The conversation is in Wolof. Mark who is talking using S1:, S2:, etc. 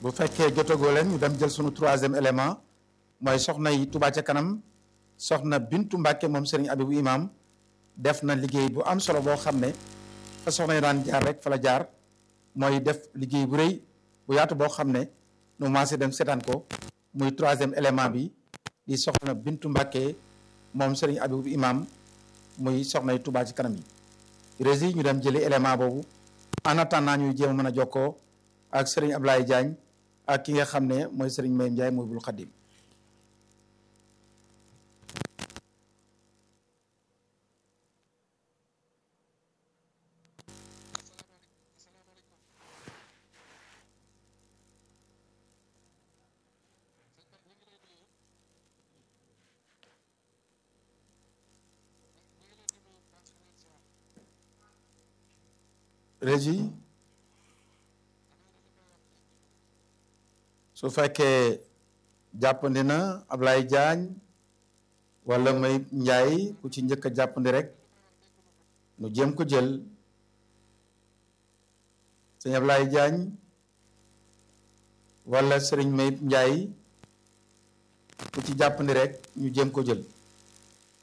S1: bu fekkee jotagoo leen ñu dem jël sunu troisième élément mooy soxna yi Touba ca kanam soxna Bintu Mbàkke moom Serigne Abibu Imam def na liggéey bu am solo boo xam ne fa soxna yi daan jaar rek fa la jaar mooy def liggéey bu rëy bu yaatu boo xam ne nu maasee dem seetaan ko muy troisième élément bi di soxna Bintu Mbàkke moom Serigne Abibu Imam muy soxna yi Touba ci kanam yi rési ñu dem jëli élément boobu en attendant ñuy jéem a mën a jokkoo ak Serigne Ablaye Diagne ak ki nga xam ne mooy Serigne Mayim Ndiaye mooy bul xaddim régi su fekkee jàppandi na Ablaye Diagne wala may Njaay ku ci njëkk a jàppandi rek nu jéem ko jël sëñ Ablaye Diagne wala sëriñ may Njaay ku ci jàppandi rek ñu jéem ko jël